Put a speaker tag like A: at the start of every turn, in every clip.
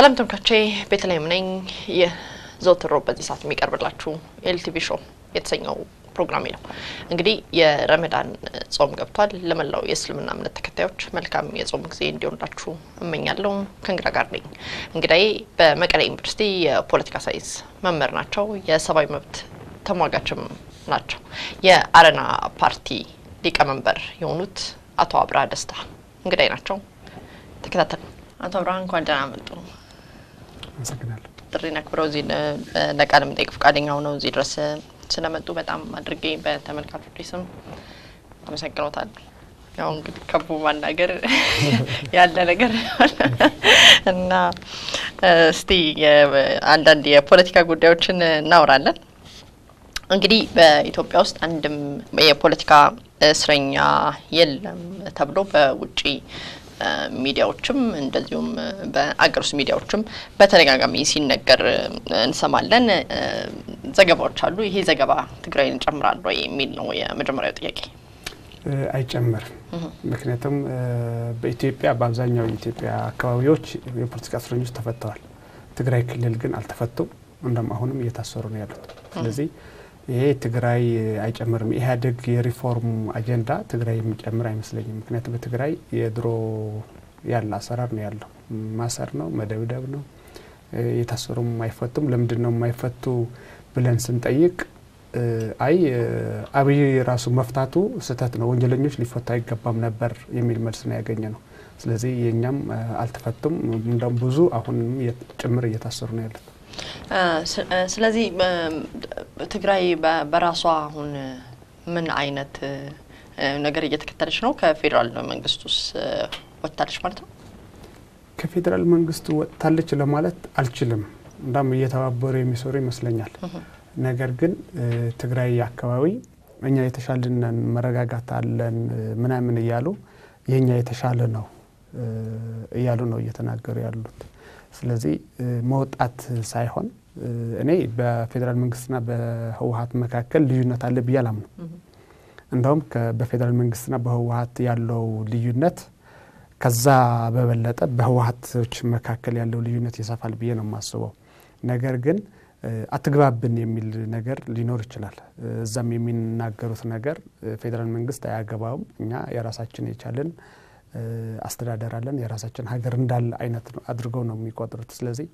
A: ሰላም ተመልካቾቼ፣ ቤተልሔም ነኝ። ይህ ዘወትር ሮብ በዚህ ሰዓት የሚቀርብላችሁ ኤልቲቪ ሾው የተሰኘው ፕሮግራሜ ነው። እንግዲህ የረመዳን ጾም ገብቷል። ለመላው የእስልምና እምነት ተከታዮች መልካም የጾም ጊዜ እንዲሆንላችሁ እመኛለሁ። ከእንግዳ ጋር ነኝ። እንግዳዬ በመቀሌ ዩኒቨርሲቲ የፖለቲካ ሳይንስ መምህር ናቸው። የሰብአዊ መብት ተሟጋችም ናቸው። የአረና ፓርቲ ሊቀመንበር የሆኑት አቶ አብርሃ ደስታ እንግዳይ ናቸው። ተከታተሉ። አቶ አብርሃ እንኳን ደህና መጡ።
B: አመሰግናለሁ።
A: ጥሪን አክብረው እዚህ ለቃለ መጠይቅ ፈቃደኛ ሆነው እዚህ ድረስ ስለመጡ በጣም አድርጌ በተመልካቾች ስም አመሰግኖታለሁ። ያው እንግዲህ ከቡ ማናገር ያለ ነገር እና እስቲ አንዳንድ የፖለቲካ ጉዳዮችን እናወራለን። እንግዲህ በኢትዮጵያ ውስጥ አንድም የፖለቲካ እስረኛ የለም ተብሎ በውጪ ሚዲያዎችም እንደዚሁም በአገር ውስጥ ሚዲያዎችም በተደጋጋሚ ሲነገር እንሰማለን። ዘገባዎች አሉ። ይሄ ዘገባ ትግራይን ይጨምራል ወይ የሚል ነው የመጀመሪያው ጥያቄ።
B: አይጨምርም። ምክንያቱም በኢትዮጵያ በአብዛኛው የኢትዮጵያ አካባቢዎች የፖለቲካ እስረኞች ተፈተዋል። ትግራይ ክልል ግን አልተፈቱም። እንደም አሁንም እየታሰሩ ነው ያሉት። ስለዚህ ይሄ ትግራይ አይጨምርም። ኢህአዴግ የሪፎርም አጀንዳ ትግራይ የሚጨምር አይመስለኝም። ምክንያቱም በትግራይ የድሮ ያለ አሰራር ነው ያለው። ማሰር ነው፣ መደብደብ ነው። የታሰሩም አይፈቱም። ለምንድን ነው የማይፈቱ ብለን ስንጠይቅ አይ አብይ ራሱ መፍታቱ ስህተት ነው፣ ወንጀለኞች ሊፈቱ አይገባም ነበር የሚል መልስ ነው ያገኘ ነው። ስለዚህ የእኛም አልተፈቱም። እንደውም ብዙ አሁንም ጭምር እየታሰሩ ነው ያሉት።
A: ስለዚህ ትግራይ በራሷ አሁን ምን አይነት ነገር እየተከተለች ነው? ከፌዴራል መንግስት ውስጥ ወጥታለች ማለት ነው?
B: ከፌዴራል መንግስቱ ወጥታለች ለማለት አልችልም። እንዳም እየተባበሩ የሚሰሩ ይመስለኛል። ነገር ግን ትግራይ አካባቢ እኛ የተሻልነን መረጋጋት አለን ምናምን እያሉ የእኛ የተሻለ ነው እያሉ ነው እየተናገሩ ያሉት። ስለዚህ መውጣት ሳይሆን እኔ በፌዴራል መንግስትና በህወሀት መካከል ልዩነት አለ ብዬ አላምነው። እንደውም በፌዴራል መንግስትና በህወሀት ያለው ልዩነት ከዛ በበለጠ በህወሀቶች መካከል ያለው ልዩነት ይሰፋል ብዬ ነው የማስበው። ነገር ግን አትግባብን የሚል ነገር ሊኖር ይችላል። እዛም የሚናገሩት ነገር ፌዴራል መንግስት አያገባውም፣ እኛ የራሳችን የቻልን አስተዳደር አለን የራሳችን ሀገር እንዳለ አይነት አድርገው ነው የሚቆጥሩት። ስለዚህ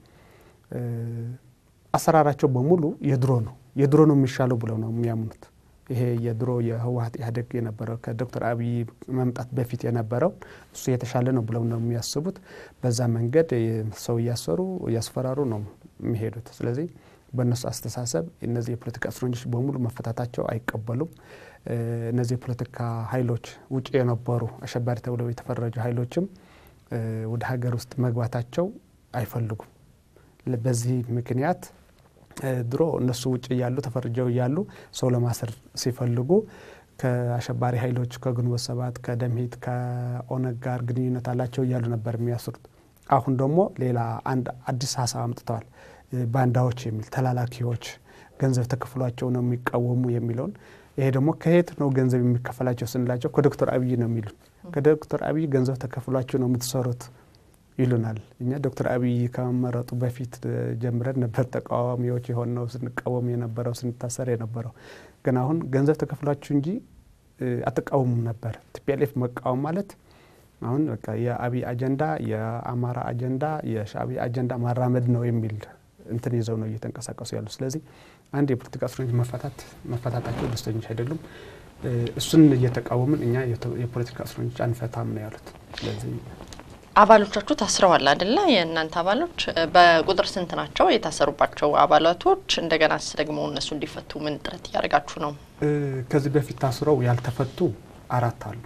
B: አሰራራቸው በሙሉ የድሮ ነው የድሮ ነው የሚሻለው ብለው ነው የሚያምኑት። ይሄ የድሮ የህወሀት ኢህአዴግ የነበረው ከዶክተር አብይ መምጣት በፊት የነበረው እሱ የተሻለ ነው ብለው ነው የሚያስቡት። በዛ መንገድ ሰው እያሰሩ እያስፈራሩ ነው የሚሄዱት። ስለዚህ በእነሱ አስተሳሰብ እነዚህ የፖለቲካ እስረኞች በሙሉ መፈታታቸው አይቀበሉም። እነዚህ የፖለቲካ ኃይሎች ውጭ የነበሩ አሸባሪ ተብለው የተፈረጁ ኃይሎችም ወደ ሀገር ውስጥ መግባታቸው አይፈልጉም። በዚህ ምክንያት ድሮ እነሱ ውጭ እያሉ ተፈርጀው እያሉ ሰው ለማሰር ሲፈልጉ ከአሸባሪ ኃይሎች ከግንቦት ሰባት ከደምሂት ከኦነግ ጋር ግንኙነት አላቸው እያሉ ነበር የሚያስሩት። አሁን ደግሞ ሌላ አንድ አዲስ ሀሳብ አምጥተዋል። ባንዳዎች የሚል ተላላኪዎች ገንዘብ ተከፍሏቸው ነው የሚቃወሙ የሚለውን ይሄ ደግሞ ከየት ነው ገንዘብ የሚከፈላቸው ስንላቸው ከዶክተር አብይ ነው የሚሉን። ከዶክተር አብይ ገንዘብ ተከፍሏቸው ነው የምትሰሩት ይሉናል። እኛ ዶክተር አብይ ከመመረጡ በፊት ጀምረን ነበር ተቃዋሚዎች የሆነው ስንቃወም የነበረው ስንታሰር የነበረው። ግን አሁን ገንዘብ ተከፍሏችሁ እንጂ አትቃወሙም ነበር። ቲፒኤልኤፍ መቃወም ማለት አሁን በቃ የአብይ አጀንዳ የአማራ አጀንዳ የሻዕቢያ አጀንዳ ማራመድ ነው የሚል እንትን ይዘው ነው እየተንቀሳቀሱ ያሉ። ስለዚህ አንድ የፖለቲካ እስረኞች መፈታት መፈታታቸው ደስተኞች አይደሉም። እሱን እየተቃወምን እኛ የፖለቲካ እስረኞች አንፈታም ነው ያሉት። ስለዚህ
A: አባሎቻችሁ ታስረዋል አይደለ? የእናንተ አባሎች በቁጥር ስንት ናቸው የታሰሩባቸው አባላቶች? እንደገናስ ደግሞ እነሱ እንዲፈቱ ምን ጥረት እያደረጋችሁ ነው?
B: ከዚህ በፊት ታስረው ያልተፈቱ አራት አሉ።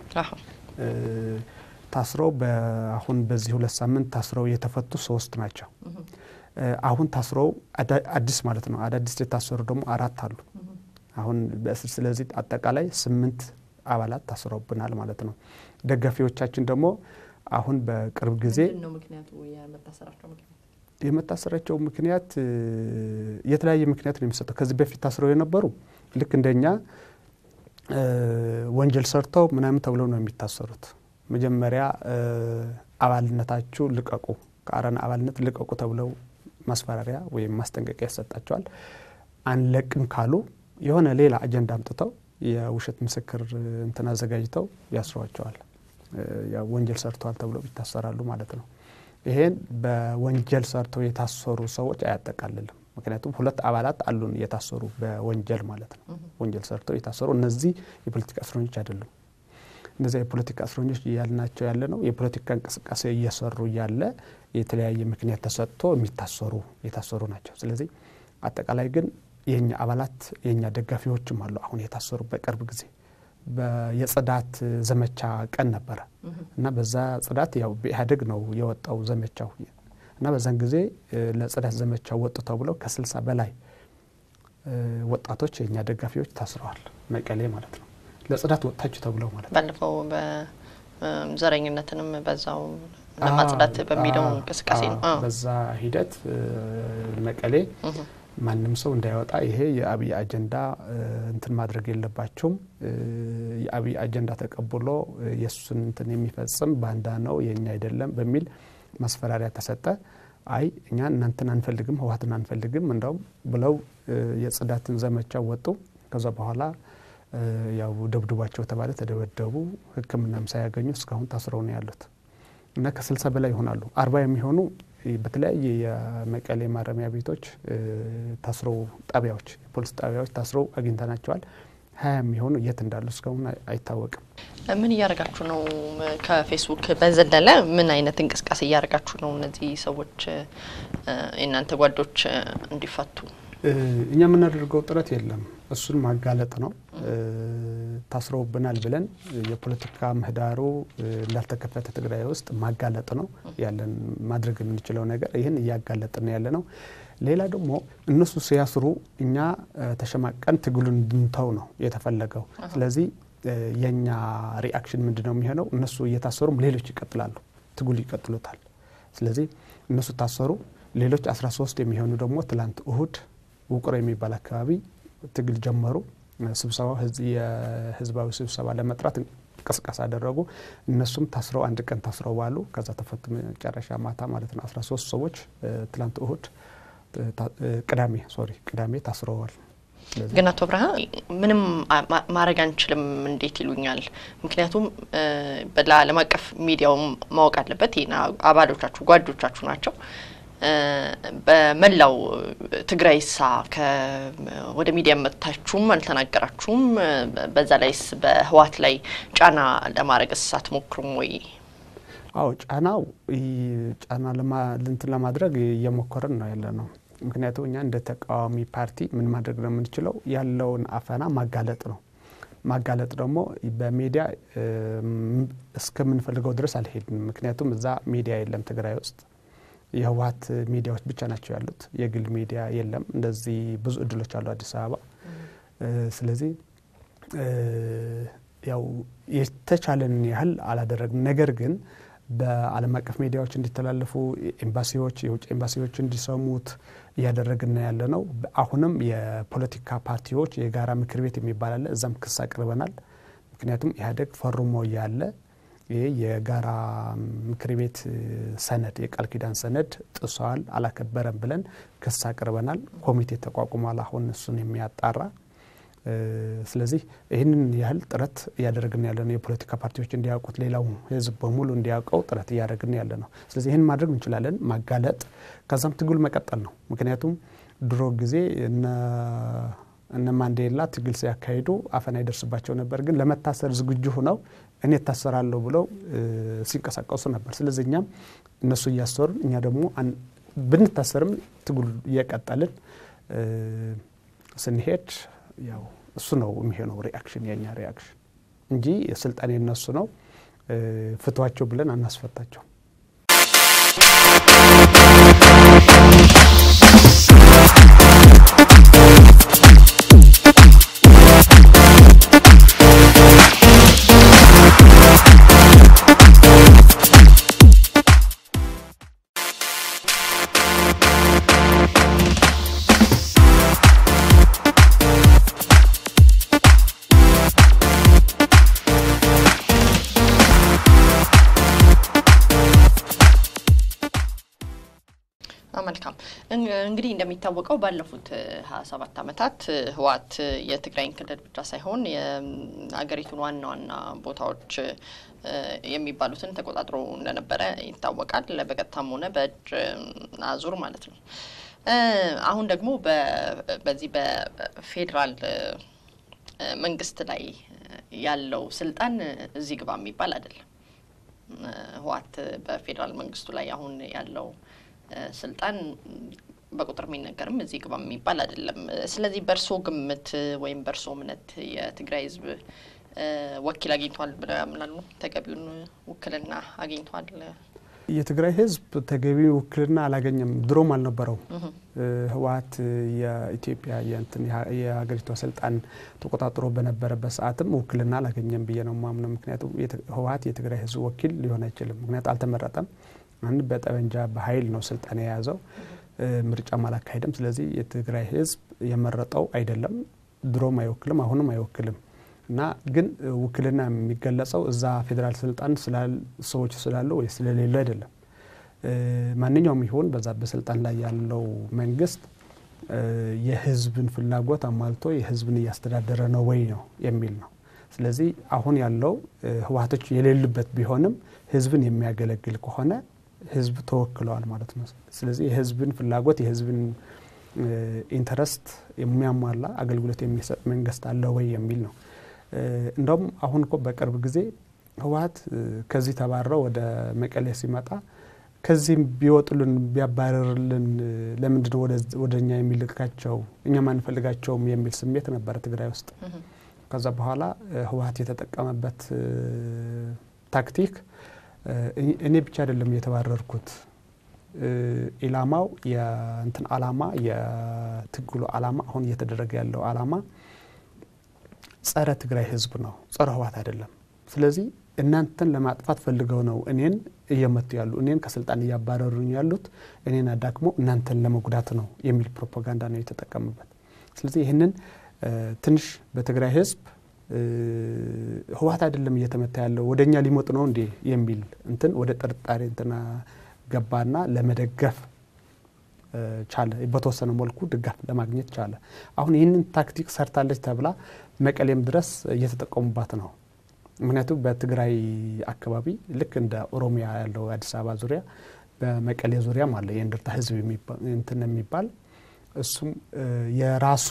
B: ታስረው አሁን በዚህ ሁለት ሳምንት ታስረው የተፈቱ ሶስት ናቸው። አሁን ታስረው አዲስ ማለት ነው አዳዲስ የታሰሩ ደግሞ አራት አሉ አሁን በእስር ስለዚህ አጠቃላይ ስምንት አባላት ታስረውብናል ማለት ነው። ደጋፊዎቻችን ደግሞ አሁን በቅርብ ጊዜ የመታሰራቸው ምክንያት የተለያየ ምክንያት ነው የሚሰጠው። ከዚህ በፊት ታስረው የነበሩ ልክ እንደኛ ወንጀል ሰርተው ምናምን ተብለው ነው የሚታሰሩት። መጀመሪያ አባልነታችሁ ልቀቁ ከአረና አባልነት ልቀቁ ተብለው ማስፈራሪያ ወይም ማስጠንቀቂያ ይሰጣቸዋል። አንለቅም ካሉ የሆነ ሌላ አጀንዳ አምጥተው የውሸት ምስክር እንትን አዘጋጅተው ያስሯቸዋል። ወንጀል ሰርተዋል ተብለው ይታሰራሉ ማለት ነው። ይሄን በወንጀል ሰርተው የታሰሩ ሰዎች አያጠቃልልም። ምክንያቱም ሁለት አባላት አሉን የታሰሩ በወንጀል ማለት ነው። ወንጀል ሰርተው የታሰሩ እነዚህ የፖለቲካ እስረኞች አይደሉም። እነዚያ የፖለቲካ እስረኞች እያልናቸው ያለ ነው የፖለቲካ እንቅስቃሴ እየሰሩ እያለ የተለያየ ምክንያት ተሰጥቶ የሚታሰሩ የታሰሩ ናቸው። ስለዚህ አጠቃላይ ግን የእኛ አባላት የእኛ ደጋፊዎችም አሉ አሁን የታሰሩ በቅርብ ጊዜ የጽዳት ዘመቻ ቀን ነበረ እና በዛ ጽዳት ያው በኢህአዴግ ነው የወጣው ዘመቻው እና በዛን ጊዜ ለጽዳት ዘመቻው ወጡ ተብለው ከስልሳ በላይ ወጣቶች የእኛ ደጋፊዎች ታስረዋል። መቀሌ ማለት ነው ለጽዳት ወጥታችሁ ተብለው ማለት ነው።
A: ባለፈው በዘረኝነትንም በዛው ለማጽዳት በሚለው እንቅስቃሴ ነው።
B: በዛ ሂደት መቀሌ ማንም ሰው እንዳይወጣ ይሄ የአብይ አጀንዳ እንትን ማድረግ የለባቸውም። የአብይ አጀንዳ ተቀብሎ የእሱን እንትን የሚፈጽም ባንዳ ነው የእኛ አይደለም በሚል ማስፈራሪያ ተሰጠ። አይ እኛ እናንተን አንፈልግም፣ ህወሓትን አንፈልግም እንደውም ብለው የጽዳትን ዘመቻ ወጡ። ከዛ በኋላ ያው ደብድቧቸው ተባለ፣ ተደበደቡ። ሕክምናም ሳያገኙ እስካሁን ታስረው ነው ያሉት እና ከስልሳ በላይ ይሆናሉ። አርባ የሚሆኑ በተለያየ የመቀሌ ማረሚያ ቤቶች ታስረው ጣቢያዎች፣ የፖሊስ ጣቢያዎች ታስረው አግኝተናቸዋል። ሀያ የሚሆኑ የት እንዳሉ እስካሁን አይታወቅም።
A: ምን እያደረጋችሁ ነው? ከፌስቡክ በዘለለ ምን አይነት እንቅስቃሴ እያደረጋችሁ ነው? እነዚህ ሰዎች የእናንተ ጓዶች እንዲፈቱ
B: እኛ የምናደርገው ጥረት የለም። እሱን ማጋለጥ ነው። ታስረውብናል ብለን የፖለቲካ ምህዳሩ እንዳልተከፈተ ትግራይ ውስጥ ማጋለጥ ነው ያለን ማድረግ የምንችለው ነገር ይህን እያጋለጥን ያለ ነው። ሌላ ደግሞ እነሱ ሲያስሩ እኛ ተሸማቀን ትግሉን እንድንተው ነው የተፈለገው። ስለዚህ የእኛ ሪአክሽን ምንድን ነው የሚሆነው? እነሱ እየታሰሩም ሌሎች ይቀጥላሉ፣ ትግሉ ይቀጥሉታል። ስለዚህ እነሱ ታሰሩ፣ ሌሎች 13 የሚሆኑ ደግሞ ትላንት እሁድ ውቅሮ የሚባል አካባቢ ትግል ጀመሩ። ስብሰባው የህዝባዊ ስብሰባ ለመጥራት እንቅስቃሴ አደረጉ። እነሱም ታስረው አንድ ቀን ታስረው ባሉ ከዛ ተፈቱ። መጨረሻ ማታ ማለት ነው 13 ሰዎች ትላንት እሁድ ቅዳሜ ሶሪ ቅዳሜ ታስረዋል።
A: ግን አቶ ብርሃ ምንም ማድረግ አንችልም እንዴት ይሉኛል? ምክንያቱም ለዓለም አቀፍ ሚዲያው ማወቅ አለበት። ይሄ አባሎቻችሁ ጓዶቻችሁ ናቸው። በመላው ትግራይ ሳ ወደ ሚዲያ መጥታችሁም አልተናገራችሁም። በዛ ላይስ በህወሓት ላይ ጫና ለማድረግስ አትሞክሩም ወይ?
B: አዎ ጫናው ጫና እንትን ለማድረግ እየሞከርን ነው ያለ ነው። ምክንያቱም እኛ እንደ ተቃዋሚ ፓርቲ ምን ማድረግ ነው የምንችለው? ያለውን አፈና ማጋለጥ ነው። ማጋለጥ ደግሞ በሚዲያ እስከምንፈልገው ድረስ አልሄድንም። ምክንያቱም እዛ ሚዲያ የለም ትግራይ ውስጥ የህወሓት ሚዲያዎች ብቻ ናቸው ያሉት። የግል ሚዲያ የለም። እንደዚህ ብዙ እድሎች አሉ አዲስ አበባ። ስለዚህ ያው የተቻለንን ያህል አላደረግም። ነገር ግን በዓለም አቀፍ ሚዲያዎች እንዲተላለፉ ኤምባሲዎች፣ የውጭ ኤምባሲዎች እንዲሰሙት እያደረግን ያለ ነው። አሁንም የፖለቲካ ፓርቲዎች የጋራ ምክር ቤት የሚባል አለ። እዛም ክስ አቅርበናል። ምክንያቱም ኢህአዴግ ፈርሞ እያለ ይህ የጋራ ምክር ቤት ሰነድ የቃል ኪዳን ሰነድ ጥሰዋል፣ አላከበረም ብለን ክስ አቅርበናል። ኮሚቴ ተቋቁሟል አሁን እሱን የሚያጣራ ስለዚህ ይህንን ያህል ጥረት እያደረግን ያለ ነው። የፖለቲካ ፓርቲዎች እንዲያውቁት፣ ሌላው ህዝብ በሙሉ እንዲያውቀው ጥረት እያደረግን ያለ ነው። ስለዚህ ይህን ማድረግ እንችላለን፣ ማጋለጥ፣ ከዛም ትግል መቀጠል ነው። ምክንያቱም ድሮ ጊዜ እነ ማንዴላ ትግል ሲያካሂዱ አፈና ይደርስባቸው ነበር። ግን ለመታሰር ዝግጁ ሆነው እኔ እታሰራለሁ ብለው ሲንቀሳቀሱ ነበር። ስለዚህ እኛም እነሱ እያሰሩን እኛ ደግሞ ብንታሰርም ትግል እየቀጠልን ስንሄድ ያው እሱ ነው የሚሆነው ሪአክሽን የኛ ሪአክሽን እንጂ ስልጣን የነሱ ነው። ፍቷቸው ብለን አናስፈታቸው።
A: እንግዲህ እንደሚታወቀው ባለፉት ሀያ ሰባት ዓመታት ህወሓት የትግራይን ክልል ብቻ ሳይሆን የሀገሪቱን ዋና ዋና ቦታዎች የሚባሉትን ተቆጣጥሮ እንደነበረ ይታወቃል። በቀጥታም ሆነ በእጅ አዙር ማለት ነው። አሁን ደግሞ በዚህ በፌዴራል መንግስት ላይ ያለው ስልጣን እዚህ ግባ የሚባል አይደለም። ህወሓት በፌዴራል መንግስቱ ላይ አሁን ያለው ስልጣን በቁጥር የሚነገርም እዚህ ግባ የሚባል አይደለም። ስለዚህ በእርሶ ግምት ወይም በእርሶ እምነት የትግራይ ህዝብ ወኪል አግኝቷል ብለው ያምናሉ? ተገቢውን ውክልና አግኝቷል?
B: የትግራይ ህዝብ ተገቢ ውክልና አላገኘም። ድሮም አልነበረውም። ህወሓት የኢትዮጵያ የእንትን የሀገሪቷ ስልጣን ተቆጣጥሮ በነበረበት ሰዓትም ውክልና አላገኘም ብዬ ነው ማምነው። ምክንያቱም ህወሓት የትግራይ ህዝብ ወኪል ሊሆን አይችልም። ምክንያቱ አልተመረጠም። አንድ በጠመንጃ በኃይል ነው ስልጣን የያዘው። ምርጫም አላካሄደም። ስለዚህ የትግራይ ህዝብ የመረጠው አይደለም። ድሮም አይወክልም፣ አሁንም አይወክልም እና ግን ውክልና የሚገለጸው እዛ ፌዴራል ስልጣን ሰዎች ስላሉ ወይ ስለሌሉ አይደለም። ማንኛውም ይሆን በዛ በስልጣን ላይ ያለው መንግስት የህዝብን ፍላጎት አሟልቶ የህዝብን እያስተዳደረ ነው ወይ ነው የሚል ነው። ስለዚህ አሁን ያለው ህወሓቶች የሌሉበት ቢሆንም ህዝብን የሚያገለግል ከሆነ ህዝብ ተወክለዋል ማለት ነው። ስለዚህ የህዝብን ፍላጎት የህዝብን ኢንተረስት የሚያሟላ አገልግሎት የሚሰጥ መንግስት አለ ወይ የሚል ነው። እንደውም አሁን እኮ በቅርብ ጊዜ ህወሓት ከዚህ ተባረው ወደ መቀሌ ሲመጣ ከዚህም ቢወጡልን ቢያባረርልን ለምንድነው ወደ እኛ የሚልካቸው እኛ ማንፈልጋቸውም የሚል ስሜት ነበረ ትግራይ ውስጥ። ከዛ በኋላ ህወሓት የተጠቀመበት ታክቲክ እኔ ብቻ አይደለም የተባረርኩት ኢላማው የእንትን አላማ የትግሉ አላማ አሁን እየተደረገ ያለው አላማ ጸረ ትግራይ ህዝብ ነው፣ ጸረ ህወሓት አይደለም። ስለዚህ እናንተን ለማጥፋት ፈልገው ነው እኔን እየመቱ ያሉ እኔን ከስልጣን እያባረሩኝ ያሉት እኔን አዳክሞ እናንተን ለመጉዳት ነው የሚል ፕሮፓጋንዳ ነው የተጠቀሙበት። ስለዚህ ይህንን ትንሽ በትግራይ ህዝብ ህወሓት አይደለም እየተመታ ያለው ወደ እኛ ሊመጡ ነው እንዴ የሚል እንትን ወደ ጥርጣሬ እንትና ገባና ለመደገፍ ቻለ። በተወሰነ መልኩ ድጋፍ ለማግኘት ቻለ። አሁን ይህንን ታክቲክ ሰርታለች ተብላ መቀሌም ድረስ እየተጠቀሙባት ነው። ምክንያቱም በትግራይ አካባቢ ልክ እንደ ኦሮሚያ ያለው አዲስ አበባ ዙሪያ በመቀሌ ዙሪያም አለ የእንድርታ ህዝብ እንትን የሚባል እሱም የራሱ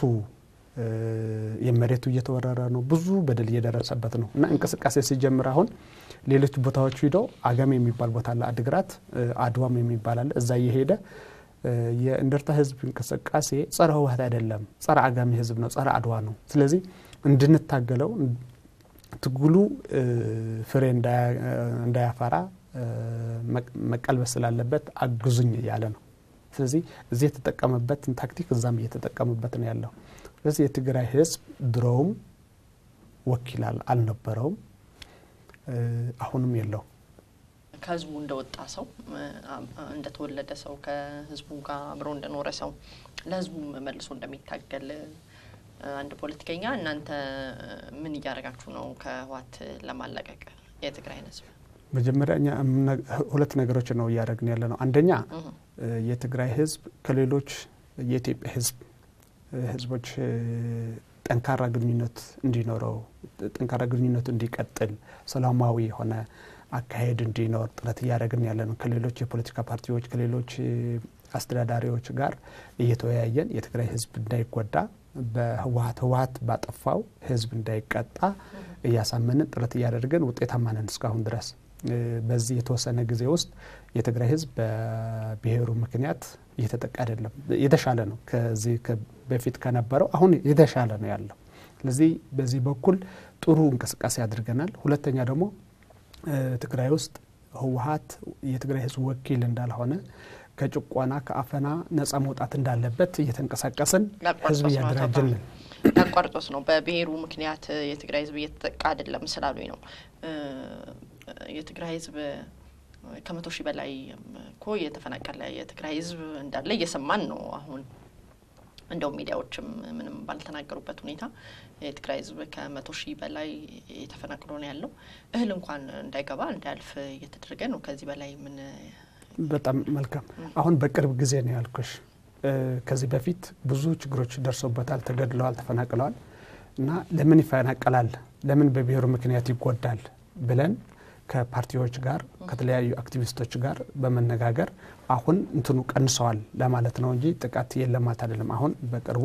B: የመሬቱ እየተወረረ ነው። ብዙ በደል እየደረሰበት ነው እና እንቅስቃሴ ሲጀምር አሁን ሌሎች ቦታዎች ሂደው አገም የሚባል ቦታ አለ፣ አድግራት አድዋም የሚባል አለ። እዛ እየሄደ የእንደርታ ህዝብ እንቅስቃሴ ጸረ ህወሓት አይደለም፣ ጸረ አጋሚ ህዝብ ነው፣ ጸረ አድዋ ነው። ስለዚህ እንድንታገለው ትግሉ ፍሬ እንዳያፈራ መቀልበስ ስላለበት አግዙኝ እያለ ነው። ስለዚህ እዚህ የተጠቀመበትን ታክቲክ እዛም እየተጠቀመበት ነው ያለው። ስለዚህ የትግራይ ህዝብ ድሮውም ወኪል አልነበረውም፣ አሁንም የለው።
A: ከህዝቡ እንደወጣ ሰው እንደተወለደ ሰው ከህዝቡ ጋር አብሮ እንደኖረ ሰው ለህዝቡ መልሶ እንደሚታገል አንድ ፖለቲከኛ እናንተ ምን እያደረጋችሁ ነው ከህወሓት ለማላቀቅ የትግራይን ህዝብ?
B: መጀመሪያ እኛ ሁለት ነገሮች ነው እያደረግን ያለ ነው። አንደኛ የትግራይ ህዝብ ከሌሎች የኢትዮጵያ ህዝብ ህዝቦች ጠንካራ ግንኙነት እንዲኖረው ጠንካራ ግንኙነቱ እንዲቀጥል ሰላማዊ የሆነ አካሄድ እንዲኖር ጥረት እያደረግን ያለ ነው። ከሌሎች የፖለቲካ ፓርቲዎች ከሌሎች አስተዳዳሪዎች ጋር እየተወያየን የትግራይ ህዝብ እንዳይጎዳ በህወሓት ህወሓት ባጠፋው ህዝብ እንዳይቀጣ እያሳመንን ጥረት እያደረግን ውጤታማ ነን እስካሁን ድረስ። በዚህ የተወሰነ ጊዜ ውስጥ የትግራይ ህዝብ በብሔሩ ምክንያት እየተጠቃ አይደለም፣ የተሻለ ነው። ከዚህ በፊት ከነበረው አሁን የተሻለ ነው ያለው። ስለዚህ በዚህ በኩል ጥሩ እንቅስቃሴ አድርገናል። ሁለተኛ ደግሞ ትግራይ ውስጥ ህወሓት የትግራይ ህዝብ ወኪል እንዳልሆነ ከጭቆና ከአፈና ነጻ መውጣት እንዳለበት እየተንቀሳቀስን ህዝብ እያደራጀን ነን።
A: ያቋርጦስ ነው በብሔሩ ምክንያት የትግራይ ህዝብ እየተጠቃ አይደለም ስላሉኝ ነው። የትግራይ ህዝብ ከመቶ ሺህ በላይ እኮ የተፈናቀለ የትግራይ ህዝብ እንዳለ እየሰማን ነው አሁን እንደውም ሚዲያዎችም ምንም ባልተናገሩበት ሁኔታ የትግራይ ህዝብ ከመቶ ሺህ በላይ ተፈናቅሎ ነው ያለው። እህል እንኳን እንዳይገባ እንዳያልፍ እየተደረገ ነው። ከዚህ በላይ ምን?
B: በጣም መልካም። አሁን በቅርብ ጊዜ ነው ያልኩሽ። ከዚህ በፊት ብዙ ችግሮች ደርሶበታል፣ ተገድለዋል፣ ተፈናቅለዋል እና ለምን ይፈናቀላል፣ ለምን በብሔሩ ምክንያት ይጎዳል ብለን ከፓርቲዎች ጋር ከተለያዩ አክቲቪስቶች ጋር በመነጋገር አሁን እንትኑ ቀንሰዋል ለማለት ነው እንጂ ጥቃት የለም ማለት አይደለም። አሁን በቅርቡ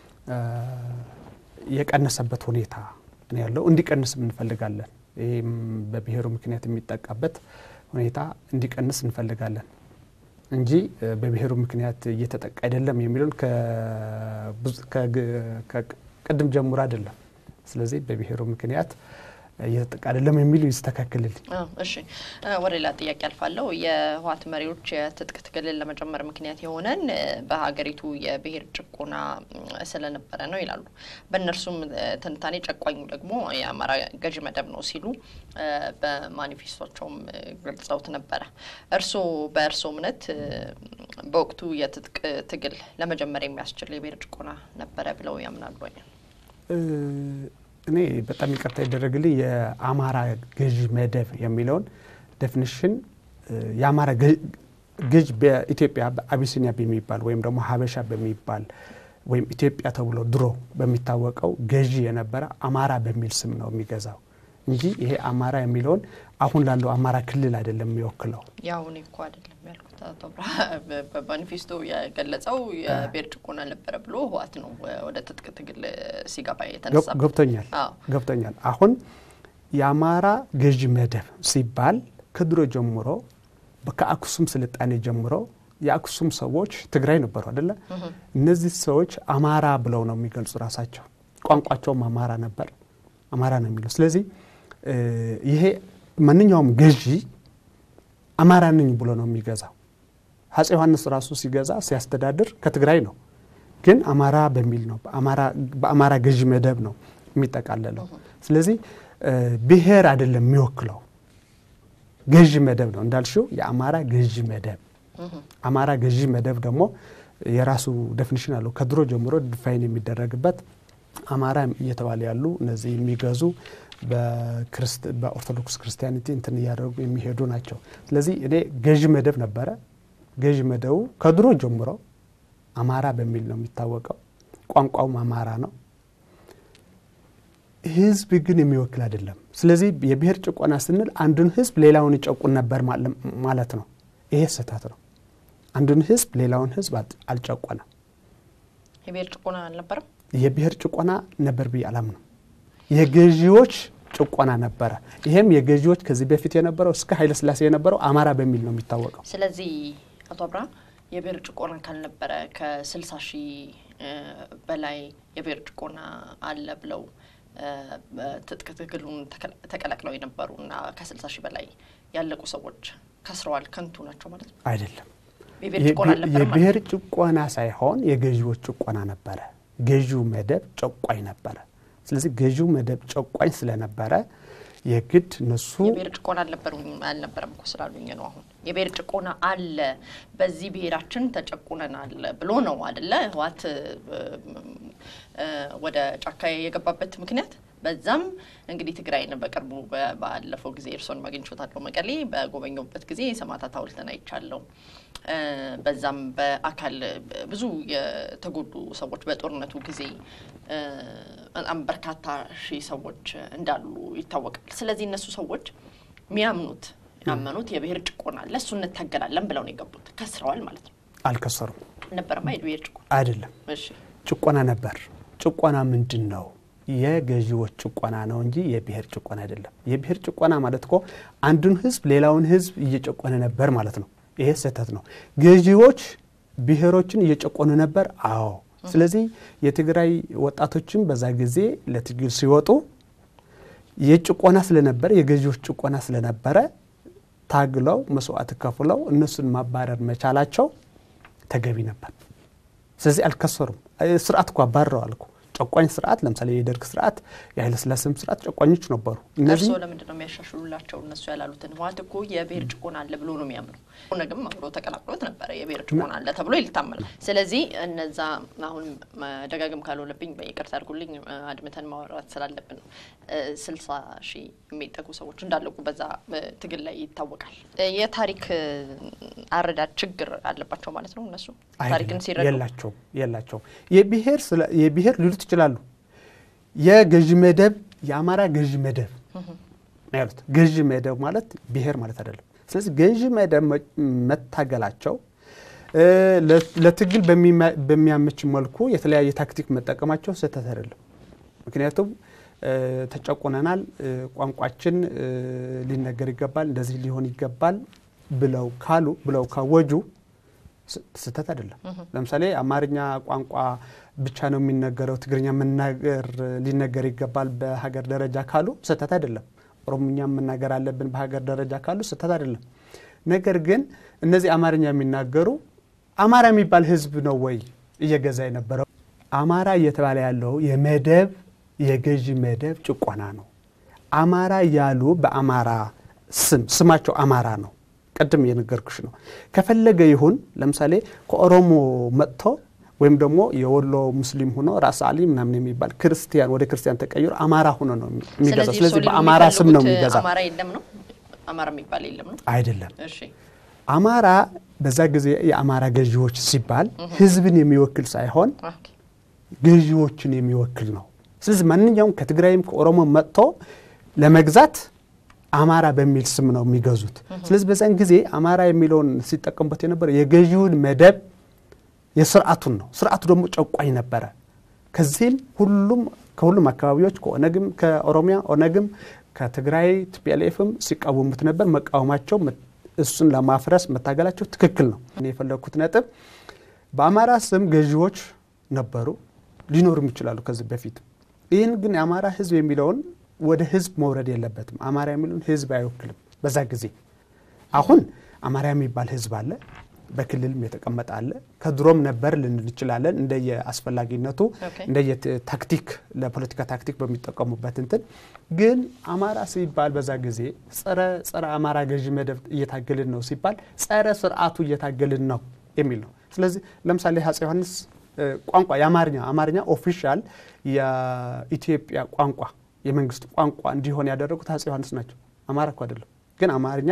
B: የቀነሰበት ሁኔታ ነው ያለው። እንዲቀንስም እንፈልጋለን። ይህም በብሔሩ ምክንያት የሚጠቃበት ሁኔታ እንዲቀንስ እንፈልጋለን እንጂ በብሔሩ ምክንያት እየተጠቃ አይደለም የሚለውን ቅድም ጀምሮ አይደለም። ስለዚህ በብሔሩ ምክንያት እየተጠቃ አይደለም የሚሉ ይስተካከልልኝ።
A: እሺ፣ ወደ ሌላ ጥያቄ አልፋለሁ። የህወሓት መሪዎች የትጥቅ ትግልን ለመጀመር ምክንያት የሆነን በሀገሪቱ የብሔር ጭቆና ስለነበረ ነው ይላሉ። በእነርሱም ትንታኔ ጨቋኙ ደግሞ የአማራ ገዢ መደብ ነው ሲሉ በማኒፌስቶቸውም ገልጸውት ነበረ። እርስዎ በእርስዎ እምነት በወቅቱ የትጥቅ ትግል ለመጀመር የሚያስችል የብሔር ጭቆና ነበረ ብለው ያምናሉ?
B: እኔ በጣም ይቅርታ ይደረግልኝ የአማራ ገዢ መደብ የሚለውን ዴፊኒሽን የአማራ ገዥ በኢትዮጵያ በአቢሲኒያ በሚባል ወይም ደግሞ ሀበሻ በሚባል ወይም ኢትዮጵያ ተብሎ ድሮ በሚታወቀው ገዢ የነበረ አማራ በሚል ስም ነው የሚገዛው እንጂ ይሄ አማራ የሚለውን አሁን ላለው አማራ ክልል አይደለም የሚወክለው።
A: ያው እኔ እኮ አይደለም ያልኩት አቶ ብርሃ በማኒፌስቶ የገለጸው የብሔር ጭቆና ነበረ ብሎ ህወሓት ነው ወደ ትጥቅ ትግል ሲገባ የተነሳ
B: ገብቶኛል ገብቶኛል። አሁን የአማራ ገዢ መደብ ሲባል ከድሮ ጀምሮ ከአክሱም ስልጣኔ ጀምሮ የአክሱም ሰዎች ትግራይ ነበሩ አደለ? እነዚህ ሰዎች አማራ ብለው ነው የሚገልጹ ራሳቸው። ቋንቋቸውም አማራ ነበር፣ አማራ ነው የሚለው። ስለዚህ ይሄ ማንኛውም ገዢ አማራ ነኝ ብሎ ነው የሚገዛው። አፄ ዮሐንስ ራሱ ሲገዛ ሲያስተዳድር ከትግራይ ነው፣ ግን አማራ በሚል ነው በአማራ ገዢ መደብ ነው የሚጠቃለለው። ስለዚህ ብሔር አይደለም የሚወክለው ገዢ መደብ ነው እንዳልሽው፣ የአማራ ገዢ መደብ። አማራ ገዢ መደብ ደግሞ የራሱ ዴፊኒሽን አለው ከድሮ ጀምሮ ዲፋይን የሚደረግበት አማራ እየተባለ ያሉ እነዚህ የሚገዙ በኦርቶዶክስ ክርስቲያኒቲ እንትን እያደረጉ የሚሄዱ ናቸው። ስለዚህ እኔ ገዢ መደብ ነበረ። ገዢ መደቡ ከድሮ ጀምሮ አማራ በሚል ነው የሚታወቀው። ቋንቋውም አማራ ነው። ህዝብ ግን የሚወክል አይደለም። ስለዚህ የብሔር ጭቆና ስንል አንዱን ህዝብ ሌላውን ይጨቁን ነበር ማለት ነው። ይሄ ስህተት ነው። አንዱን ህዝብ ሌላውን ህዝብ አልጨቆነም።
A: የብሔር ጭቆና አልነበረም።
B: የብሔር ጭቆና ነበር ብዬ አላምንም። የገዢዎች ጭቆና ነበረ። ይሄም የገዢዎች ከዚህ በፊት የነበረው እስከ ኃይለስላሴ የነበረው አማራ በሚል ነው የሚታወቀው።
A: ስለዚህ አቶ አብርሃም የብሔር ጭቆና ካልነበረ ከስልሳ ሺህ በላይ የብሔር ጭቆና አለ ብለው ትጥቅ ትግሉን ተቀላቅለው የነበሩ እና ከስልሳ ሺህ በላይ ያለቁ ሰዎች ከስረዋል፣ ከንቱ ናቸው ማለት ነው
B: አይደለም።
A: የብሔር ጭቆና አልነበረም ማለት
B: የብሔር ጭቆና ሳይሆን የገዢዎች ጭቆና ነበረ። ገዢው መደብ ጨቋኝ ነበረ። ስለዚህ ገዢው መደብ ጨቋኝ ስለነበረ የግድ እነሱ
A: የብሔር ጭቆና አልነበረም እኮ ስላሉኝ ነው። አሁን የብሔር ጭቆና አለ፣ በዚህ ብሔራችን ተጨቁነናል ብሎ ነው አደለ ህወሓት ወደ ጫካ የገባበት ምክንያት። በዛም እንግዲህ ትግራይን በቅርቡ ባለፈው ጊዜ እርስዎን አግኝቼዎታለሁ መቀሌ በጎበኘሁበት ጊዜ የሰማዕታት ሐውልትን አይቻለሁ። በዛም በአካል ብዙ የተጎዱ ሰዎች በጦርነቱ ጊዜ በጣም በርካታ ሺህ ሰዎች እንዳሉ ይታወቃል። ስለዚህ እነሱ ሰዎች የሚያምኑት ያመኑት የብሔር ጭቆና አለ፣ እሱ እንታገላለን ብለው ነው የገቡት። ከስረዋል ማለት ነው።
B: አልከሰሩም።
A: ነበረማ የብሔር ጭቆና
B: አይደለም፣
A: እሺ፣
B: ጭቆና ነበር። ጭቆና ምንድን ነው? የገዢዎች ጭቆና ነው እንጂ የብሔር ጭቆና አይደለም። የብሔር ጭቆና ማለት እኮ አንዱን ህዝብ ሌላውን ህዝብ እየጨቆነ ነበር ማለት ነው። ይሄ ስህተት ነው። ገዢዎች ብሔሮችን እየጨቆኑ ነበር። አዎ። ስለዚህ የትግራይ ወጣቶችም በዛ ጊዜ ለትግል ሲወጡ የጭቆና ስለነበረ የገዢዎች ጭቆና ስለነበረ ታግለው መስዋዕት ከፍለው እነሱን ማባረር መቻላቸው ተገቢ ነበር። ስለዚህ አልከሰሩም። ስርዓት እኮ አባረዋል እኮ ጨቋኝ ስርዓት ለምሳሌ የደርግ ስርዓት የኃይለስላሴም ስርዓት ጨቋኞች ነበሩ። እነዚህ
A: እርስዎ ለምንድን ነው የሚያሻሽሉላቸው? እነሱ ያላሉትን ህወሓት እኮ የብሔር ጭቆና አለ ብሎ ነው የሚያምኑ። ኦነግም አብሮ ተቀላቅሎት ነበረ የብሔር ጭቆና አለ ተብሎ ይታመናል። ስለዚህ እነዛ አሁን መደጋገም ካልሆነብኝ በይቅርታ አድርጉልኝ አድምተን ማውራት ስላለብን ነው። ስልሳ ሺህ የሚጠጉ ሰዎች እንዳለቁ በዛ ትግል ላይ ይታወቃል። የታሪክ አረዳድ ችግር አለባቸው ማለት ነው እነሱ ታሪክን ሲረዱ
B: የላቸውም የላቸውም የብሔር የብሔር ሊሉት ይችላሉ። የገዢ መደብ የአማራ ገዢ መደብ ያሉት ገዢ መደብ ማለት ብሔር ማለት አይደለም። ስለዚህ ገዢ መደብ መታገላቸው ለትግል በሚያመች መልኩ የተለያየ ታክቲክ መጠቀማቸው ስህተት አይደለም። ምክንያቱም ተጨቁነናል፣ ቋንቋችን ሊነገር ይገባል፣ እንደዚህ ሊሆን ይገባል ብለው ካሉ ብለው ካወጁ ስህተት አይደለም። ለምሳሌ አማርኛ ቋንቋ ብቻ ነው የሚነገረው፣ ትግርኛ መናገር ሊነገር ይገባል በሀገር ደረጃ ካሉ ስህተት አይደለም። ኦሮምኛ መናገር አለብን በሀገር ደረጃ ካሉ ስህተት አይደለም። ነገር ግን እነዚህ አማርኛ የሚናገሩ አማራ የሚባል ሕዝብ ነው ወይ እየገዛ የነበረው? አማራ እየተባለ ያለው የመደብ የገዢ መደብ ጭቆና ነው። አማራ ያሉ በአማራ ስም ስማቸው አማራ ነው። ቅድም የነገርኩሽ ነው። ከፈለገ ይሁን ለምሳሌ ከኦሮሞ መጥቶ ወይም ደግሞ የወሎ ሙስሊም ሆኖ ራስ አሊ ምናምን የሚባል ክርስቲያን ወደ ክርስቲያን ተቀይሮ አማራ ሆኖ ነው የሚገዛው። ስለዚህ በአማራ ስም ነው የሚገዛው።
A: አማራ የለም ነው አማራ የሚባል የለም ነው
B: አይደለም።
A: እሺ
B: አማራ በዛ ጊዜ የአማራ ገዢዎች ሲባል ህዝብን የሚወክል ሳይሆን ገዢዎችን የሚወክል ነው። ስለዚህ ማንኛውም ከትግራይም ከኦሮሞ መጥቶ ለመግዛት አማራ በሚል ስም ነው የሚገዙት። ስለዚህ በዛን ጊዜ አማራ የሚለውን ሲጠቀሙበት የነበረ የገዢውን መደብ የስርዓቱን ነው። ስርዓቱ ደግሞ ጨቋኝ ነበረ። ከዚህም ሁሉም ከሁሉም አካባቢዎች ከኦነግም ከኦሮሚያ ኦነግም ከትግራይ ቲፒኤልኤፍም ሲቃወሙት ነበር። መቃወማቸው እሱን ለማፍረስ መታገላቸው ትክክል ነው። እኔ የፈለግኩት ነጥብ በአማራ ስም ገዢዎች ነበሩ፣ ሊኖሩም ይችላሉ ከዚህ በፊት። ይህን ግን የአማራ ህዝብ የሚለውን ወደ ህዝብ መውረድ የለበትም። አማራ የሚለውን ህዝብ አይወክልም። በዛ ጊዜ አሁን አማራ የሚባል ህዝብ አለ፣ በክልልም የተቀመጠ አለ። ከድሮም ነበር ልንል እንችላለን። እንደየ አስፈላጊነቱ እንደየ ታክቲክ ለፖለቲካ ታክቲክ በሚጠቀሙበት እንትን ግን አማራ ሲባል በዛ ጊዜ ጸረ ጸረ አማራ ገዢ መደብ እየታገልን ነው ሲባል ጸረ ስርዓቱ እየታገልን ነው የሚል ነው። ስለዚህ ለምሳሌ አፄ ዮሐንስ ቋንቋ የአማርኛ አማርኛ ኦፊሻል የኢትዮጵያ ቋንቋ የመንግስት ቋንቋ እንዲሆን ያደረጉት አፄ ዮሐንስ ናቸው። አማራ እኮ አይደለም፣ ግን አማርኛ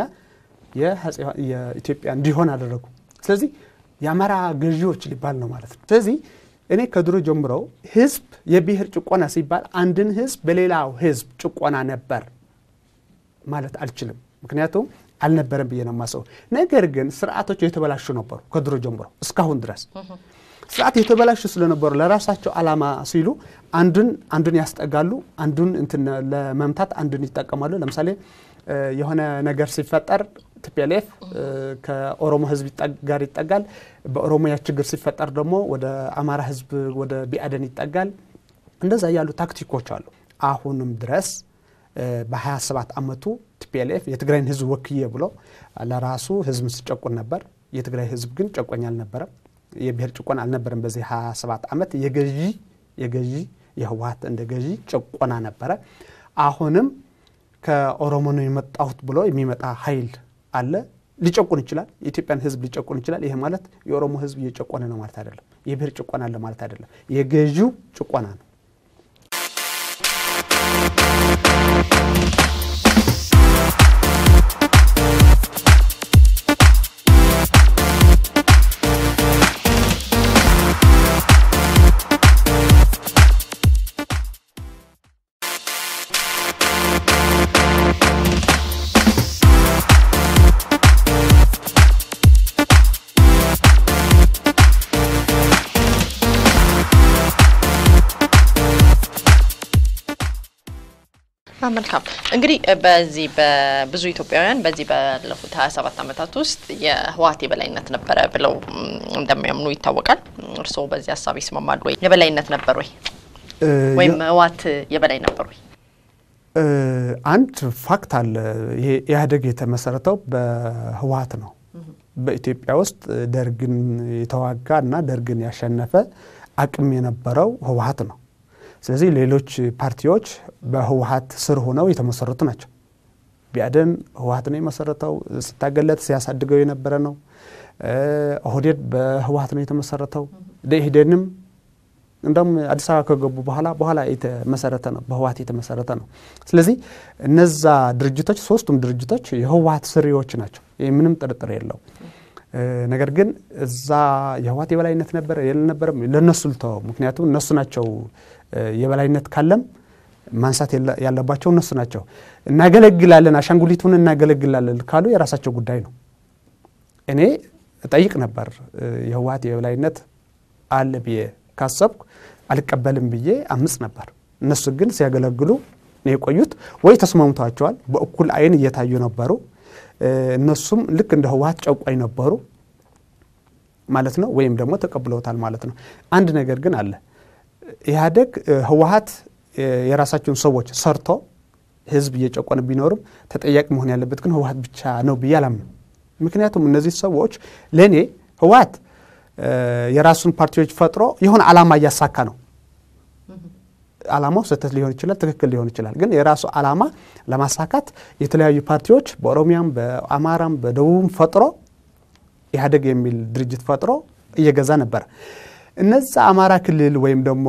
B: የኢትዮጵያ እንዲሆን አደረጉ። ስለዚህ የአማራ ገዢዎች ሊባል ነው ማለት ነው። ስለዚህ እኔ ከድሮ ጀምሮ ህዝብ የብሔር ጭቆና ሲባል አንድን ህዝብ በሌላው ህዝብ ጭቆና ነበር ማለት አልችልም። ምክንያቱም አልነበረም ብዬ ነው የማስበው። ነገር ግን ስርዓቶች የተበላሹ ነበሩ ከድሮ ጀምሮ እስካሁን ድረስ ስርዓት የተበላሹ ስለነበሩ ለራሳቸው ዓላማ ሲሉ አንዱን አንዱን ያስጠጋሉ፣ አንዱን እንትን ለመምታት አንዱን ይጠቀማሉ። ለምሳሌ የሆነ ነገር ሲፈጠር ቲፒኤልኤፍ ከኦሮሞ ህዝብ ጋር ይጠጋል። በኦሮሚያ ችግር ሲፈጠር ደግሞ ወደ አማራ ህዝብ ወደ ቢአደን ይጠጋል። እንደዛ ያሉ ታክቲኮች አሉ። አሁንም ድረስ በ27 ዓመቱ ቲፒኤልኤፍ የትግራይን ህዝብ ወክዬ ብሎ ለራሱ ህዝብ ሲጨቁን ነበር። የትግራይ ህዝብ ግን ጨቆኝ አልነበረም። የብሔር ጭቆና አልነበረም። በዚህ 27 ዓመት የገዢ የገዢ የህወሀት እንደ ገዢ ጭቆና ነበረ። አሁንም ከኦሮሞ ነው የመጣሁት ብሎ የሚመጣ ኃይል አለ። ሊጨቁን ይችላል። የኢትዮጵያን ህዝብ ሊጨቁን ይችላል። ይሄ ማለት የኦሮሞ ህዝብ እየጨቆነ ነው ማለት አይደለም። የብሔር ጭቆና አለ ማለት አይደለም። የገዢው ጭቆና ነው።
A: መልካም እንግዲህ በዚህ በብዙ ኢትዮጵያውያን በዚህ ባለፉት ሀያ ሰባት ዓመታት ውስጥ የህወሀት የበላይነት ነበረ ብለው እንደሚያምኑ ይታወቃል። እርስዎ በዚህ ሀሳብ ይስማማሉ ወይ? የበላይነት ነበር ወይ ወይም ህወሀት የበላይ ነበር ወይ?
B: አንድ ፋክት አለ። ይሄ ኢህአዴግ የተመሰረተው በህወሀት ነው። በኢትዮጵያ ውስጥ ደርግን የተዋጋ እና ደርግን ያሸነፈ አቅም የነበረው ህወሀት ነው። ስለዚህ ሌሎች ፓርቲዎች በህወሀት ስር ሆነው የተመሰረቱ ናቸው። ቢአደን ህወሀት ነው የመሰረተው፣ ስታገለት ሲያሳድገው የነበረ ነው። ኦህዴድ በህወሀት ነው የተመሰረተው። ደኢህዴንም እንደውም አዲስ አበባ ከገቡ በኋላ በኋላ የተመሰረተ ነው፣ በህወሀት የተመሰረተ ነው። ስለዚህ እነዛ ድርጅቶች ሶስቱም ድርጅቶች የህወሀት ስሪዎች ናቸው። ይህ ምንም ጥርጥር የለው። ነገር ግን እዛ የህወሀት የበላይነት ነበረ የልነበረም ለእነሱ ልተወው። ምክንያቱም እነሱ ናቸው የበላይነት ካለም ማንሳት ያለባቸው እነሱ ናቸው። እናገለግላለን፣ አሻንጉሊቱን እናገለግላለን ካሉ የራሳቸው ጉዳይ ነው። እኔ እጠይቅ ነበር የህወሀት የበላይነት አለ ብዬ ካሰብኩ አልቀበልም ብዬ አምጽ ነበር። እነሱ ግን ሲያገለግሉ ነው የቆዩት። ወይ ተስማምቷቸዋል፣ በእኩል አይን እየታዩ ነበሩ። እነሱም ልክ እንደ ህወሀት ጨቋኝ ነበሩ ማለት ነው፣ ወይም ደግሞ ተቀብለውታል ማለት ነው። አንድ ነገር ግን አለ። ኢህአዴግ ህወሀት የራሳቸውን ሰዎች ሰርቶ ህዝብ እየጨቆነ ቢኖርም ተጠያቂ መሆን ያለበት ግን ህወሀት ብቻ ነው ብዬ አላምንም። ምክንያቱም እነዚህ ሰዎች ለእኔ ህወሀት የራሱን ፓርቲዎች ፈጥሮ የሆነ አላማ እያሳካ ነው። አላማው ስህተት ሊሆን ይችላል፣ ትክክል ሊሆን ይችላል። ግን የራሱ አላማ ለማሳካት የተለያዩ ፓርቲዎች በኦሮሚያም፣ በአማራም፣ በደቡብም ፈጥሮ ኢህአዴግ የሚል ድርጅት ፈጥሮ እየገዛ ነበር። እነዛ አማራ ክልል ወይም ደግሞ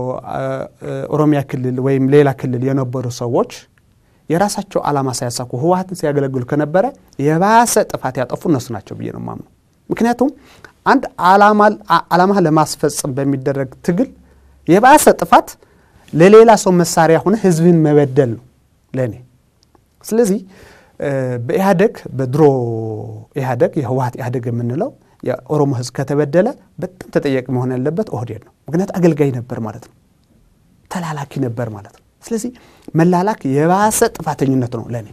B: ኦሮሚያ ክልል ወይም ሌላ ክልል የነበሩ ሰዎች የራሳቸው አላማ ሳያሳኩ ህወሀትን ሲያገለግሉ ከነበረ የባሰ ጥፋት ያጠፉ እነሱ ናቸው ብዬ ነው የማምነው። ምክንያቱም አንድ አላማ ለማስፈጸም በሚደረግ ትግል የባሰ ጥፋት ለሌላ ሰው መሳሪያ ሆነ ህዝብን መበደል ነው ለእኔ። ስለዚህ በኢህአዴግ በድሮ ኢህአዴግ የህወሀት ኢህአዴግ የምንለው የኦሮሞ ህዝብ ከተበደለ በጣም ተጠያቂ መሆን ያለበት ኦህዴድ ነው። ምክንያት አገልጋይ ነበር ማለት ነው፣ ተላላኪ ነበር ማለት ነው። ስለዚህ መላላክ የባሰ ጥፋተኝነት ነው ለእኔ።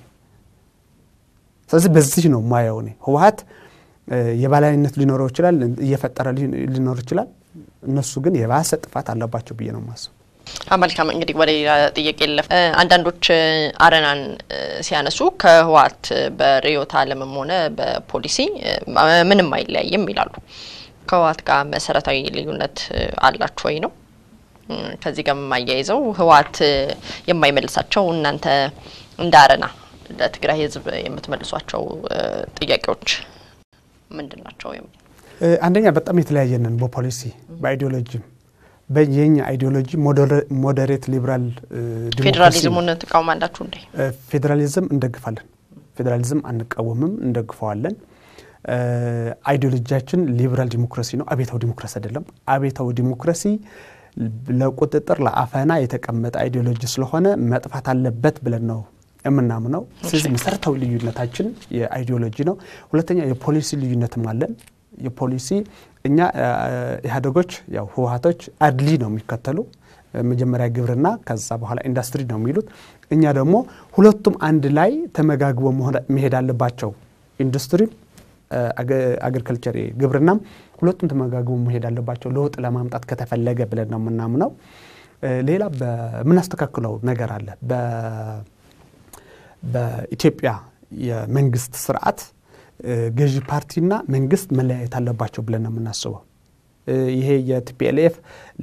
B: ስለዚህ በዚህ ነው ማየው እኔ ህወሀት የበላይነት ሊኖረው ይችላል፣ እየፈጠረ ሊኖር ይችላል። እነሱ ግን የባሰ ጥፋት አለባቸው ብዬ ነው የማስበው።
A: መልካም እንግዲህ ወደ ሌላ ጥያቄ ለፍ አንዳንዶች አረናን ሲያነሱ ከህወሀት በርዕዮተ ዓለምም ሆነ በፖሊሲ ምንም አይለያይም ይላሉ። ከህወሀት ጋር መሰረታዊ ልዩነት አላችሁ ወይ ነው? ከዚህ ጋር የማያይዘው ህወሀት የማይመልሳቸው እናንተ እንደ አረና ለትግራይ ህዝብ የምትመልሷቸው ጥያቄዎች ምንድን ናቸው?
B: አንደኛ በጣም የተለያየንን በፖሊሲ በአይዲዮሎጂም የኛ አይዲዮሎጂ ሞዴሬት ሊበራል
A: ፌዴራሊዝሙን ትቃውማላችሁ እንዴ?
B: ፌዴራሊዝም እንደግፋለን። ፌዴራሊዝም አንቃወምም፣ እንደግፈዋለን። አይዲዮሎጂያችን ሊበራል ዲሞክራሲ ነው፣ አቤታዊ ዲሞክራሲ አይደለም። አቤታዊ ዲሞክራሲ ለቁጥጥር ለአፈና የተቀመጠ አይዲዮሎጂ ስለሆነ መጥፋት አለበት ብለን ነው የምናምነው። ስለዚህ መሰረታዊ ልዩነታችን የአይዲዮሎጂ ነው። ሁለተኛ የፖሊሲ ልዩነትም አለን። የፖሊሲ እኛ ኢህአዴጎች ያው ህወሀቶች አድሊ ነው የሚከተሉ መጀመሪያ ግብርና ከዛ በኋላ ኢንዱስትሪ ነው የሚሉት። እኛ ደግሞ ሁለቱም አንድ ላይ ተመጋግቦ መሄድ አለባቸው። ኢንዱስትሪም አግሪካልቸር ግብርናም ሁለቱም ተመጋግቦ መሄድ አለባቸው ለውጥ ለማምጣት ከተፈለገ ብለን ነው የምናምነው። ሌላ በምናስተካክለው ነገር አለ። በኢትዮጵያ የመንግስት ስርዓት ገዢ ፓርቲና መንግስት መለያየት አለባቸው ብለን ነው የምናስበው። ይሄ የቲፒኤልኤፍ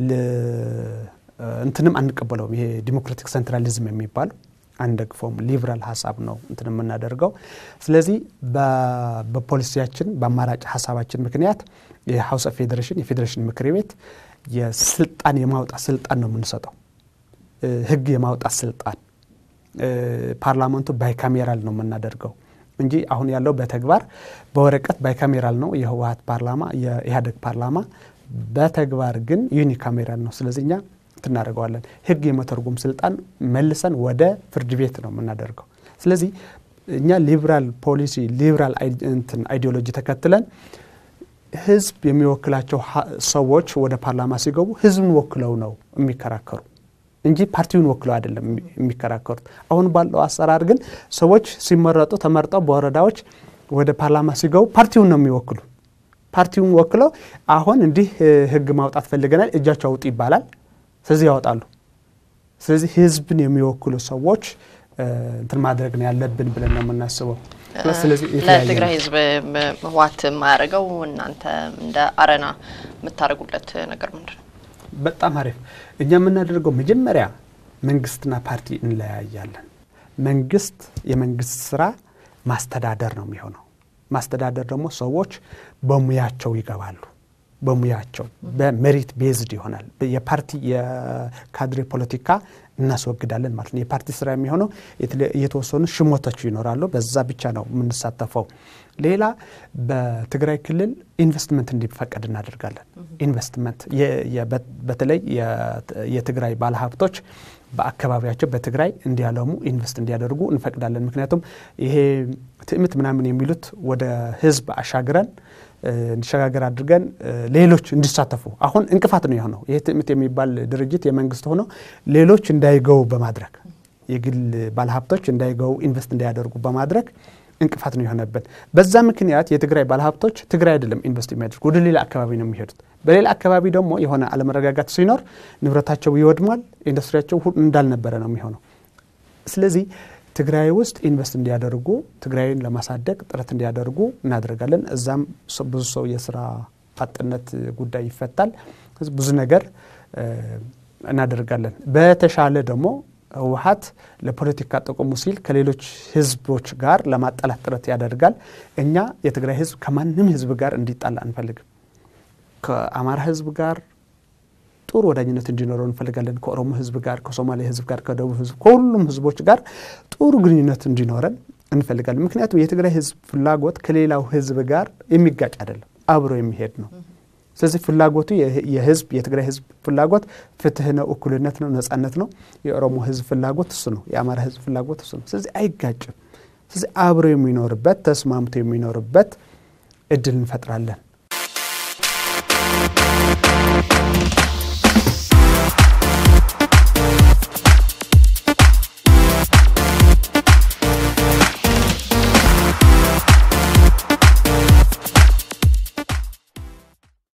B: እንትንም አንቀበለውም። ይሄ ዲሞክራቲክ ሴንትራሊዝም የሚባለው አንደግፈውም። ሊብራል ሀሳብ ነው እንትን የምናደርገው። ስለዚህ በፖሊሲያችን በአማራጭ ሀሳባችን ምክንያት የሀውስ ኦፍ ፌዴሬሽን የፌዴሬሽን ምክር ቤት የስልጣን የማውጣት ስልጣን ነው የምንሰጠው፣ ህግ የማውጣት ስልጣን። ፓርላመንቱ ባይካሜራል ነው የምናደርገው እንጂ አሁን ያለው በተግባር በወረቀት ባይካሜራል ነው የህወሀት ፓርላማ የኢህአዴግ ፓርላማ፣ በተግባር ግን ዩኒካሜራል ነው። ስለዚህ እኛ እናደርገዋለን ህግ የመተርጎም ስልጣን መልሰን ወደ ፍርድ ቤት ነው የምናደርገው። ስለዚህ እኛ ሊብራል ፖሊሲ ሊብራል እንትን አይዲዮሎጂ ተከትለን ህዝብ የሚወክላቸው ሰዎች ወደ ፓርላማ ሲገቡ ህዝብን ወክለው ነው የሚከራከሩ እንጂ ፓርቲውን ወክለው አይደለም የሚከራከሩት። አሁን ባለው አሰራር ግን ሰዎች ሲመረጡ ተመርጠው በወረዳዎች ወደ ፓርላማ ሲገቡ ፓርቲውን ነው የሚወክሉ። ፓርቲውን ወክለው አሁን እንዲህ ህግ ማውጣት ፈልገናል እጃቸው አውጡ ይባላል። ስለዚህ ያወጣሉ። ስለዚህ ህዝብን የሚወክሉ ሰዎች እንትን ማድረግ ነው ያለብን ብለን ነው የምናስበው።
A: ለትግራይ ህዝብ ህወሓት የማያደርገው እናንተ እንደ አረና የምታደርጉለት ነገር ምንድን ነው?
B: በጣም አሪፍ። እኛ የምናደርገው መጀመሪያ መንግስትና ፓርቲ እንለያያለን። መንግስት የመንግስት ስራ ማስተዳደር ነው የሚሆነው። ማስተዳደር ደግሞ ሰዎች በሙያቸው ይገባሉ። በሙያቸው በሜሪት ቤዝድ ይሆናል። የፓርቲ የካድሬ ፖለቲካ እናስወግዳለን ማለት ነው። የፓርቲ ስራ የሚሆነው የተወሰኑ ሽሞቶች ይኖራሉ። በዛ ብቻ ነው የምንሳተፈው። ሌላ በትግራይ ክልል ኢንቨስትመንት እንዲፈቀድ እናደርጋለን። ኢንቨስትመንት በተለይ የትግራይ ባለሀብቶች በአካባቢያቸው በትግራይ እንዲያለሙ ኢንቨስት እንዲያደርጉ እንፈቅዳለን። ምክንያቱም ይሄ ትዕምት ምናምን የሚሉት ወደ ህዝብ አሻግረን እንዲሸጋገር አድርገን ሌሎች እንዲሳተፉ አሁን እንቅፋት ነው የሆነው። ይህ ትዕምት የሚባል ድርጅት የመንግስት ሆኖ ሌሎች እንዳይገቡ በማድረግ የግል ባለሀብቶች እንዳይገቡ ኢንቨስት እንዳያደርጉ በማድረግ እንቅፋት ነው የሆነብን። በዛ ምክንያት የትግራይ ባለሀብቶች ትግራይ አይደለም ኢንቨስት የሚያደርጉ ወደ ሌላ አካባቢ ነው የሚሄዱት። በሌላ አካባቢ ደግሞ የሆነ አለመረጋጋት ሲኖር ንብረታቸው ይወድሟል፣ ኢንዱስትሪያቸው እንዳልነበረ ነው የሚሆነው። ስለዚህ ትግራይ ውስጥ ኢንቨስት እንዲያደርጉ ትግራይን ለማሳደግ ጥረት እንዲያደርጉ እናደርጋለን። እዛም ብዙ ሰው የስራ አጥነት ጉዳይ ይፈታል። ብዙ ነገር እናደርጋለን። በተሻለ ደግሞ ህወሀት ለፖለቲካ ጥቅሙ ሲል ከሌሎች ህዝቦች ጋር ለማጣላት ጥረት ያደርጋል። እኛ የትግራይ ህዝብ ከማንም ህዝብ ጋር እንዲጣላ አንፈልግም። ከአማራ ህዝብ ጋር ጥሩ ወዳጅነት እንዲኖረው እንፈልጋለን። ከኦሮሞ ህዝብ ጋር፣ ከሶማሌ ህዝብ ጋር፣ ከደቡብ ህዝብ፣ ከሁሉም ህዝቦች ጋር ጥሩ ግንኙነት እንዲኖረን እንፈልጋለን። ምክንያቱም የትግራይ ህዝብ ፍላጎት ከሌላው ህዝብ ጋር የሚጋጭ አይደለም፣ አብሮ የሚሄድ ነው። ስለዚህ ፍላጎቱ የህዝብ የትግራይ ህዝብ ፍላጎት ፍትህ ነው፣ እኩልነት ነው፣ ነጻነት ነው። የኦሮሞ ህዝብ ፍላጎት እሱ ነው። የአማራ ህዝብ ፍላጎት እሱ ነው። ስለዚህ አይጋጭም። ስለዚህ አብሮ የሚኖርበት ተስማምቶ የሚኖርበት እድል እንፈጥራለን።